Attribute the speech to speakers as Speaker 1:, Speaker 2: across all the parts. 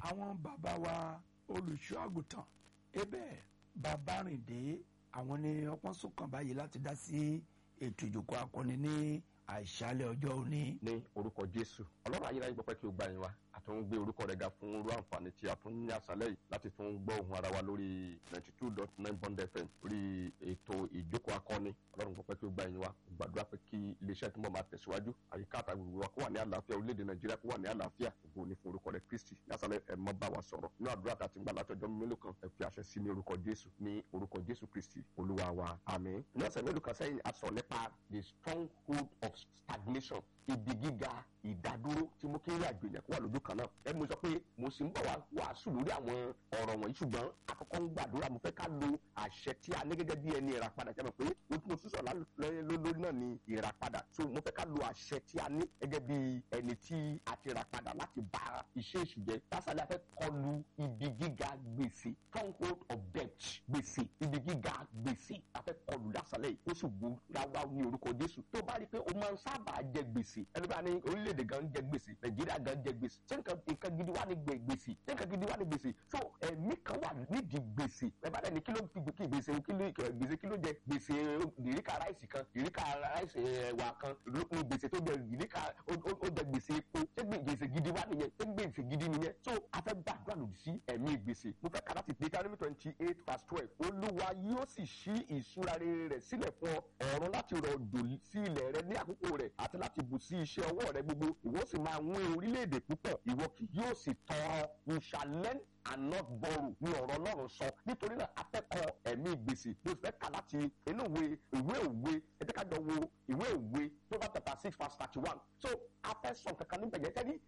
Speaker 1: àwọn bàbá wa olùṣọ́ àgùntàn ebe babárìndé àwọn ni ọpọ́n sùnkàn báyìí láti dá sí ètò ìjòkó akọni ní àìsàlẹ̀ ọjọ́ òní.
Speaker 2: ní orúkọ jésù ọlọ́run ayérayé gbọ́pẹ́ kí o gbà yín wa àti ń gbé orúkọ rẹ̀ ga fún irú àǹfààní tí a tún ní àṣálẹ́ yìí láti tún gbọ́ ohun ara wa lórí ninety two dot nine bond fm lórí ètò ìjókòó akọni ọlọ́run gbọ́pẹ́ kí o gbà yín wa gbàdúrà pé kí iléeṣẹ́ tó mọ̀ máa tẹ̀síwájú àyíká àtàgbègbè wa kó wà ní àlàáfíà orílẹ̀-èdè nàìjíríà kó wà ní àlàáfíà ògo ní fún orúkọ rẹ̀ kristi ní àṣálẹ́ ẹ mọ́ bá wa sọ̀rọ̀ nínú àdúrà tá a ti ń gbà látọjọ́ mélòó kan ẹ fi àṣẹ sí ní orúkọ jésù ní orúkọ jésù kristi olúwa wa àmín ní ọ̀sẹ̀ mélòó kan sẹ́yìn a sọ nípa the stronghold of stagnation ibi gíga ìdádúró tí mo kí ń rí àjò yẹn kó wà lójú kan náà ẹ mo sọ pé mo sì ń bọ̀ wá wàásù lórí àwọn ọ̀rọ̀ wọ̀nyí ṣùgbọ́n àkọ́kọ́ ń gbàdúrà mo fẹ́ ká lo àṣẹ tí a ní gẹ́gẹ́ bí ẹni ìràpadà jẹ́ mọ̀ pé o tún mo tún sọ lórí náà ní ìràpadà so mo fẹ́ ká lo àṣẹ tí a ní gẹ́gẹ́ bí ẹni tí a ti ràpadà láti bá iṣẹ́ èṣù jẹ́ lásàlẹ̀ afẹ́ kọlu ibi gíga gbèsè stronghold of debt gbèsè ibi gíga gbèsè afẹ́ kọlu lásàlẹ̀ yìí ó sì gbó ráwá ní orúkọ Jésù tó bá rí i pé o máa ń sábà jẹ gbèsè ẹni bá ní orílẹ̀-èdè gan jẹ gbèsè Nàìjíríà gan jẹ gbèsè ṣé nǹkan gidi wà ní gbèsè ṣé nǹkan gidi wà ní gbèsè so ẹ̀mí kan wà nídìí gbèsè ẹ bá dẹni kí ló fi kí gbèsè kí ló gbèsè kí ló jẹ gbèsè ìríkà ráìsì kan ìríkà ráìsì ẹ̀wà kan lókun gbèsè tó jẹ ìríkà ó jẹ gbèsè epo ṣé gbèsè gidi wà nìyẹn ṣé gbèsè gidi nìyẹn so a fẹ́ gbàdúrà lòdì sí ẹ̀mí gbèsè mo fẹ́ kà láti Deuteronomy twenty eight verse twelve olúwa yóò sì ṣí ìṣúra rere rẹ̀ sílẹ̀ fún ọ ọ̀run láti rọ̀ òjò sí ilẹ̀ rẹ ní àkókò rẹ̀ àti láti bù sí iṣẹ́ ọwọ́ rẹ gbogbo ìwọ sì máa wín orílẹ̀-èdè púpọ̀ ìwọ kì yóò sì tọrọ you shall lend and not borrow ní ọ̀rọ̀ ọlọ́run sọ nítorí náà akẹ́kọ̀ọ́ ẹ̀mí gbèsè mo fẹ́ kà láti inú ìwé ìwé òwe ẹ jẹ́ ká jọ wo ìwé òwe tó bá chapter six verse thirty one so a fẹ́ sọ kankan níbẹ̀ yẹn tẹ́lí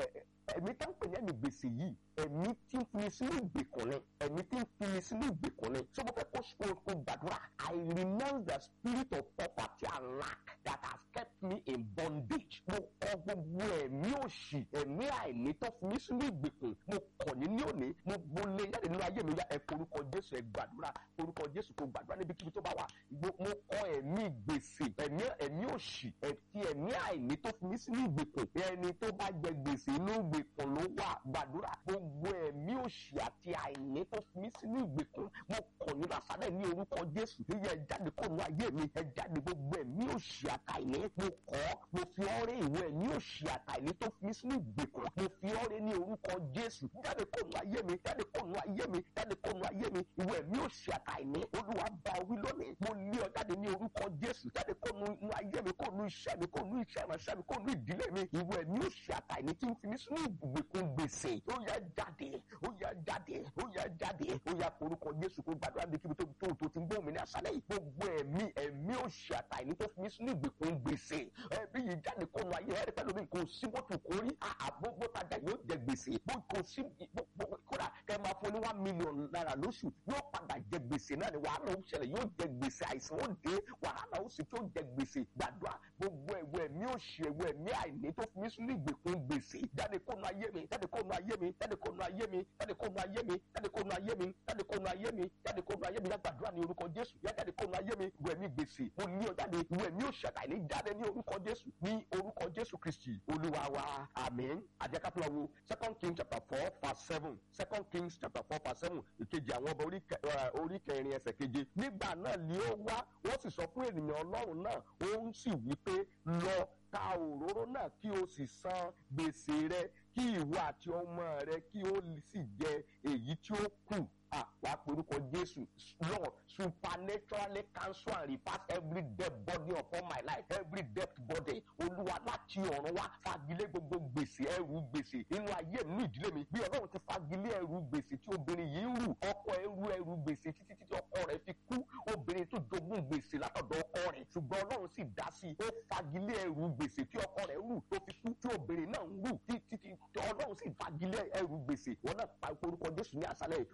Speaker 2: ẹ̀mí tá ń pè ní ẹ̀mí gbèsè yìí ẹ̀mí tí ń fini sínú ìgbèkùn ni ẹ̀mí tí ń fini sínú ìgbèkùn ni so mo fẹ́ kó kó gbàdúrà I renounce the spirit of poverty and lack that has kept me in bondage mo kọ̀ gbogbo ẹ̀mí òṣì ẹ̀mí àìní tó fi mí sínú ìgbèkùn mo kọ̀ ní ní òní mo mo lé jáde nínú ayé mi ya ẹ forúkọ jésù ẹ gbàdúrà forúkọ jésù kò gbàdúrà níbikíbi tó bá wà mo kọ ẹ̀mí gbèsè ẹ̀mí ẹ̀mí òṣì ẹtì ẹ̀mí àìní tó fi mí sínú ìgbèkùn ẹni tó bá jẹ gbèsè inú ìgbèkùn ló wà gbàdúrà gbogbo ẹ̀mí òṣì àti àìní tó fi mí sínú ìgbèkùn mo kọ̀ ní lásàlẹ̀ ní orúkọ jésù yíyẹ ẹ jáde kó nu ayé mi ẹ jáde gbogbo ẹ̀mí òṣì àtàìní mo kọ̀ mo fi ọrẹ ìwé ẹ̀mí òṣì àtàìní tó fi mí sínú ìgbèkùn mo fi ọrẹ ní orúkọ jésù jáde kó nu ayé mi jáde kó nu ayé mi jáde kó nu ayé mi ìwé mi ò ṣe àtàìní olúwa bá wí lónìí mo lé ọ jáde ní orúkọ jésù jáde kó nu ayé mi kó nu iṣẹ́ mi kó nu iṣẹ́ ìránṣẹ́ mi kó nu ìdílé mi ìwé mi ò ṣe àtàìní tí ń fi mí sínú ìgbèkùn gbèsè ó yá jáde ó yá jáde ó yá jáde ó yá orúkọ jésù kó gbàdúrà bí kíbi tó tó tó ti ń gbóhùn mi ní àṣálẹ́ yìí gbogbo ẹ̀mí ẹ̀mí ò ṣe àtàìní tó fi mí sínú ìgbèkùn gbèsè ẹbí yìí jáde kó nu ayé ẹ̀rí pẹ̀lú mi kò sí bó tu kórí àbó bó tajà yóò jẹ gbèsè bó kò sí kódà kẹ máa fún ní one million naira lóṣù yóò padà jẹ gbèsè náà ni wàhálà ó ṣẹlẹ̀ yóò jẹ gbèsè àìsàn ó dé wàhálà ó sì tó jẹ gbèsè gbàdúrà gbogbo ẹ̀wọ̀ ẹ̀mí òṣì ẹ̀wọ̀ ẹ̀mí àìní tó fi mí sínú ìgbèkùn gbèsè jáde kó nu ayé mi jáde kó nu ayé mi jáde kó nu ayé mi jáde kó nu ayé mi jáde kó nu ayé mi jáde kó nu ayé mi jáde kó nu ayé mi gbàdúrà ní orúkọ Jésù yá jáde kó nu ayé mi ìwọ ẹ̀mí gbèsè mo ní ọ jáde ìwọ ẹ̀mí òṣì àtàìní jáde ní orúkọ Jésù ní orúkọ Jésù Kristi Olúwa wa àmín àjẹkápẹ́lá wo second king chapter four verse seven second kings chapter four verse seven ìkejì àwọn ọba orí kẹrin ẹsẹ̀ keje nígbà náà ni ó wá wọ́n sì sọ fún ènìyàn ọlọ́run náà ó ń sì wí pé lọ ta òróró náà kí o sì san gbèsè rẹ kí ìwọ àti ọmọ rẹ kí o sì jẹ èyí tí ó kù wàá porúkọ jésù lord supernaturally cancel and repass every debt body upon my life every debt body olúwa láti ọ̀run wá fagilé gbogbo gbèsè ẹrù gbèsè nínú ayé mi ìdílé mi bí ọlọ́run ti fagilé ẹrù gbèsè tí obìnrin yìí ń rù ọkọ ẹrù ẹrù gbèsè títí títí ọkọ rẹ̀ fi kú obìnrin tó jogún gbèsè látọ̀dọ̀ ọkọ rẹ̀ ṣùgbọ́n ọlọ́run sì dá sí i ó fagilé ẹrù gbèsè tí ọkọ rẹ̀ rù tó fi kú tí obìnrin náà ń rù títí ọlọ́run sì fagilé ẹrù gbèsè wọn náà pa orúkọ jésù ní àṣálẹ́ olúwa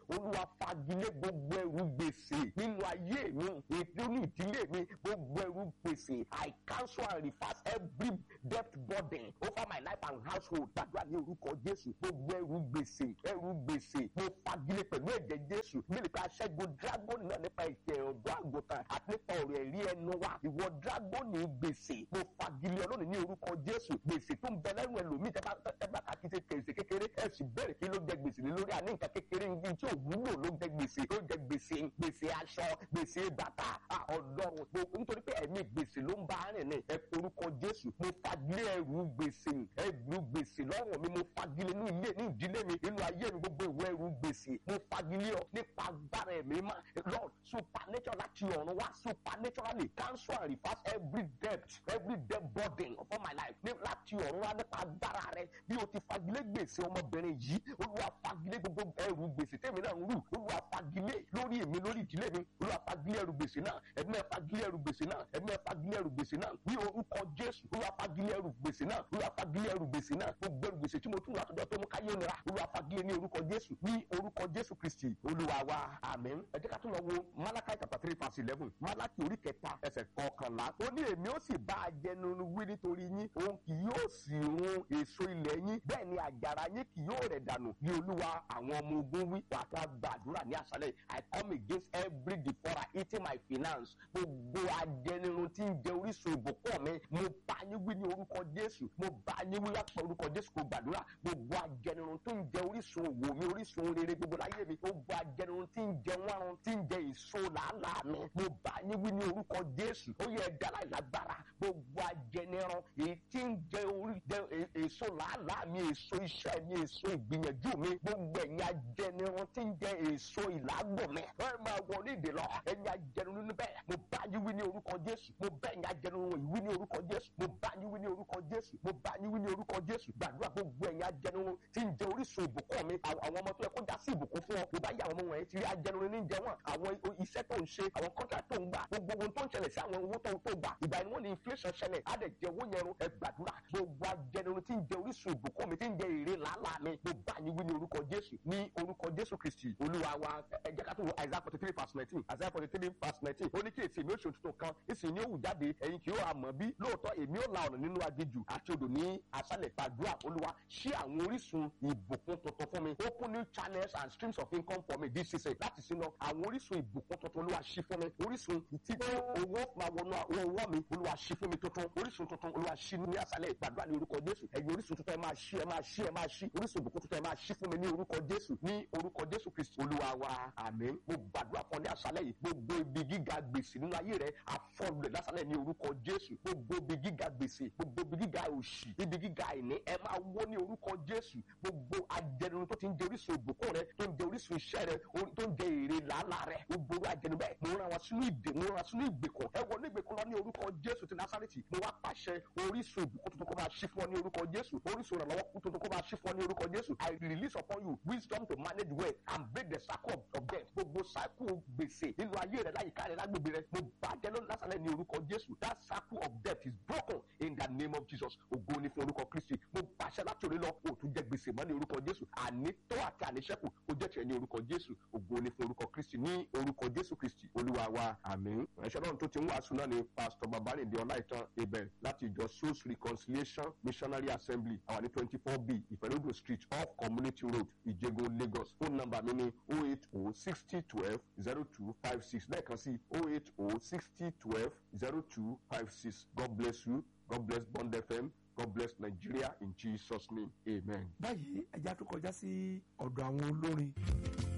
Speaker 2: fagilé gbogbo ẹrù gbèsè nínú ayé mi nínú ìdílé mi gbogbo ẹrù gbèsè i cancel and reverse every debt burden over my life and household gbàdúrà ní orúkọ jésù gbogbo ẹrù gbèsè ẹrù gbèsè mo fagilé pẹ̀lú ẹ̀jẹ̀ jésù mílíọ̀nù ká ṣẹ́gun dragon náà nípa ìtẹ̀ ọ̀dọ́ àgùntàn àti nípa ọ̀rọ̀ ẹ̀rí ẹnu wa ìwọ dragon gbèsè mo fagilé ọlọ́run ní orúkọ jésù gbèsè tó ń bẹ lẹ́rù ẹlòmíì tẹ́ bá tẹ́ bá kà kí ṣe kèsè kékeré ẹ sì bẹ̀rẹ̀ kí ló jẹ gbèsè lé lórí àní nǹkan kékeré ní tí ò wúlò ló jẹ gbèsè ló jẹ gbèsè gbèsè aṣọ gbèsè bàtà ọlọ́run gbogbo nítorí pé ẹ̀mí gbèsè ló ń bá rìn ní ẹ orúkọ jésù mo fagilé ẹrù gbèsè ẹrù gbèsè lọ́rùn mi mo fagilé ní ilé ní ìdílé mi nínú ayé mi gbogbo ìwọ ẹrù gbèsè mo fagilé ọ nípa agbára ẹ̀mí mà lord supernatural láti ọ̀run wá supernaturally cancel and reverse every debt every debt burden upon my life ní láti ọ̀run wá nípa agbára rẹ bí o ti fagilé gbèsè ọmọbìnrin yìí olúwa fagilé gbogbo ẹrù gbèsè tèmi náà ń rù olúwa fagilé lórí èmi lórí ìdílé mi olúwa fagilé ẹrù gbèsè náà ẹ̀mí ẹ̀ fagilé ẹrù gbèsè náà ẹ̀mí ẹ̀ fagilé ẹrù gbèsè náà ní orúkọ jésù olúwa fagilé ẹrù gbèsè náà olúwa fagilé ẹrù gbèsè náà gbogbo ẹrù gbèsè tí mo tún látọjọ́ tó mú káyé nira olúwa fagilé ní orúkọ jésù ní orúkọ jésù kristi olúwa wa àmín ẹ jẹ́ ká tún lọ wo malachi chapter three verse eleven malachi orí kẹta ẹsẹ̀ kọkànlá ó ní èmi ó sì bá a jẹnu wí nítorí yín òun kì yóò sì run èso ilẹ̀ yín bẹ́ẹ̀ ni àjàrà yín kì yóò rẹ̀ dànù ní olúwa àwọn ọmọ ogun wí wà á gbàdúrà ní àṣálẹ̀ i come against every devourer eating my finance gbogbo ajẹnirun tí ń jẹ orísun ìbùkún mi mo bá yín wí ní orúkọ jésù mo bá yín wí láti orúkọ jésù kò gbàdúrà gbogbo ajẹnirun tó ń jẹ orísun òwò mi orísun rere gbogbo láyé mi gbogbo ajẹnirun tí ń jẹ wárun tí ń jẹ èso làálàá mi mo bá yín wí ní orúkọ jésù ó yẹ ẹ̀dá láìlágbára gbogbo ajẹnirun èyí tí ń jẹ orí jẹ èso làálàá mi èso iṣẹ́ mi èso ìgbìyànjú mi gbogbo ẹ̀yin ajẹnirun tí ń jẹ èso ìlágbọ̀n mi ẹ máa wọ ní ìdè lọ ẹ̀yin ajẹnirun níbẹ̀ mo bá yín wí ní orúkọ jésù mo bá ẹ̀yin ajẹnirun yìí wí ní orúkọ jésù mo bá yín wí ní orúkọ jésù mo bá yín wí ní orúkọ jésù gbàdúrà gbogbo ẹ̀yin ajẹnirun tí ń jẹ orísun ìbùkún mi àwọn ọmọ tó yẹ kó já sí ìbùkún fún ọ mo bá yẹ àwọn ọmọ wọ̀nyí tí ajẹnirun ní jẹ wọn àwọn iṣẹ́ tó ń ṣe àwọn kọ́ńtà tó ń gbà gbogbo ohun tó ń ṣẹlẹ̀ sí àwọn owó tó tó gbà ìgbà ni wọ́n ní inflation ṣẹlẹ̀ á dẹ̀ jẹ owó yẹn run ẹ gbàdúrà gbogbo ajẹnirun tí ń jẹ orísun ìbùkún mi tí ń jẹ èrè làálàá mi mo bá yín wí ní orúkọ jésù ní orúkọ jésù kristi olúwa wa ẹ jẹ́ ká tó wo isaiah forty three verse nineteen isaiah forty three verse nineteen ó ní kí èsì èmi ó ṣe òtútù kan èsì ni ó wù jáde ẹ̀yin kì yóò àmọ́ bí lóòótọ́ èmi ó la ọ̀nà nínú aginjù àti odò ní aṣálẹ̀ gbàdúrà olúwa ṣí àwọn orísun ìbùkún tuntun fún mi open new channels and streams of income for me this season láti sinú àwọn orísun ìbùkún tuntun olúwa ṣí fún mi orísun tí owó máa wọnú owó mi olúwa ṣí fún mi tuntun orísun tuntun olúwa ṣí ní aṣálẹ̀ gbàdúrà ní orúkọ jésù ẹ̀yin orísun tuntun ẹ máa ṣí ẹ máa ṣí ẹ máa ṣí orísun ìbùkún tuntun ẹ máa ṣí fún mi ní orúkọ jésù ní orúkọ jésù kristu olúwa wa àmín mo gbàdúrà fún ọ ní aṣálẹ̀ yìí gbogbo ibi gíga gbèsè nínú ayé rẹ àfọlùrẹ lásálẹ̀ ní orúkọ jésù gbogbo ibi gíga gbèsè gbogbo ibi gíga òṣì ibi gíga àìní ẹ máa wó ní orúkọ jésù gbogbo ajẹnirun tó ti ń jẹ orísun ìbùkún rẹ tó ń jẹ orísun iṣẹ́ rẹ tó ń jẹ èrè làálàá rẹ gbogbo ajẹnu bẹ́ẹ̀ mo rán wọn sínú ìdè mo rán wọn sínú ìgbèkùn ẹ wọ ní ìgbèkùn lọ ní orúkọ jésù ti násàrètì mo wá pàṣẹ orísun ìbùkún tuntun kó máa ṣí fún ọ ní orúkọ jésù orísun ìrànlọ́wọ́ tuntun kó máa ṣí fún ọ ní orúkọ jésù i release upon you wisdom to manage well and break the cycle of, of death gbogbo cycle gbèsè nínú ayé rẹ láyìíká rẹ lágbègbè rẹ mo bàjẹ́ lónìí lásàlẹ̀ ní orúkọ jésù that cycle of death is broken in the name of jesus ògo ni fún orúkọ kristi mo pàṣẹ láti òní lọ o tún jẹ gbèsè mọ́ ní orúkọ jésù ànító àti àníṣẹ́kù ó jẹ́ tiẹ̀ ní orúkọ jésù ògo ni fún orúkọ kristi ní orúkọ jésù kristi olúwa wa àmín ẹ̀ṣẹ́ náà tó ti ń wàásù náà ni pastor babalinde ọláìtàn ibẹ̀ láti ìjọ souls reconciliation missionary assembly àwọn ní twenty four b ìfẹ́lódò street off community road ìjẹgun lagos phone number mi ni oh eight oh sixty twelve zero two five six lẹ́ẹ̀kan sí oh eight oh sixty twelve zero two five six god bless you god bless bond fm god bless nigeria in jesus name amen.
Speaker 1: báyìí ẹja tó kọjá sí ọ̀dọ̀ àwọn olórin